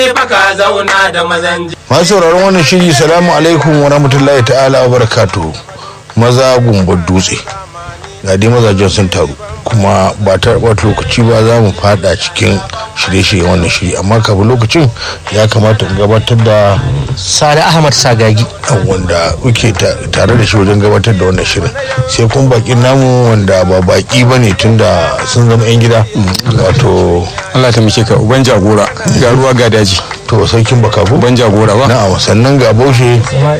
baka zauna da mazan masu sauraron wannan shiri salamu alaikum wa rahmatullahi ta'ala wa barakatu maza gumbar dutse ga dai mazajen sun taru kuma ba ta wata lokaci ba za mu fada cikin shirye-shirye wannan shiri amma kafin lokacin ya kamata in gabatar da sani ahmad sagagi wanda muke tare da shi wajen gabatar da wannan shirin sai kuma bakin namu wanda ba baki ba ne tun da sun zama 'yan gida wato Allah ta muke ka uban jagora ga ruwa ga daji to sarkin bakabu uban jagora ba na'am sannan ga baushe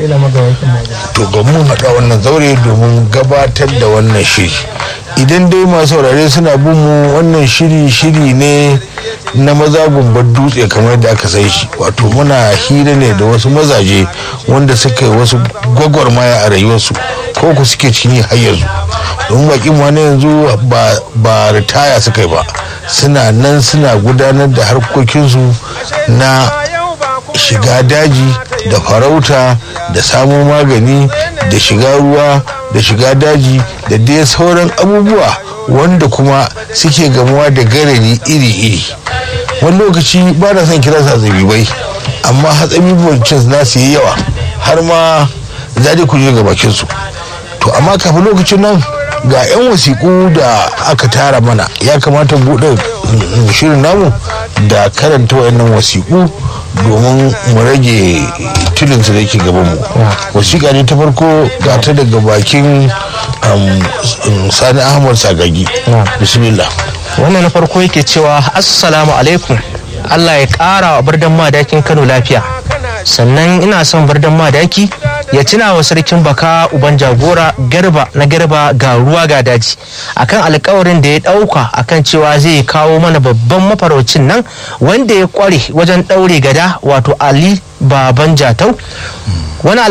to ga mun haɗa wannan zaure domin gabatar da wannan shiri idan dai masu saurare suna bin mu wannan shiri shiri ne na maza gumbar dutse kamar da aka sai shi wato muna hira ne da wasu mazaje wanda suka yi wasu gwagwarmaya a rayuwarsu ko ku suke cikin har yanzu domin bakin ma na yanzu ba ritaya suka yi ba suna nan suna gudanar da harkokinsu na shiga daji da farauta da samo magani da shiga ruwa da shiga daji da dai sauran abubuwa wanda kuma suke gamuwa da garari iri-iri wani lokaci ba na son kira sa zabibai amma hatsabibuwan na su yi yawa har ma zaɗe ku je ga bakinsu to amma kafin lokacin nan ga 'yan wasiƙu da aka tara mana ya kamata buɗe shirin namu da karanta wayannan wasiƙu domin mu rage tilinsu da yake gabanmu wasiƙa ne ta farko ga ta daga bakin sani ahmad sagagi bismillah wannan na farko yake cewa assalamu alaikum allah ya ƙara wa birnin madakin kano lafiya sannan ina son birnin madaki ya tuna wa sarkin baka uban jagora garba na garba ga ruwa ga daji akan alkawarin da ya dauka akan cewa zai kawo mana babban mafaraucin nan wanda ya kware wajen daure gada wato ali baban jatau wani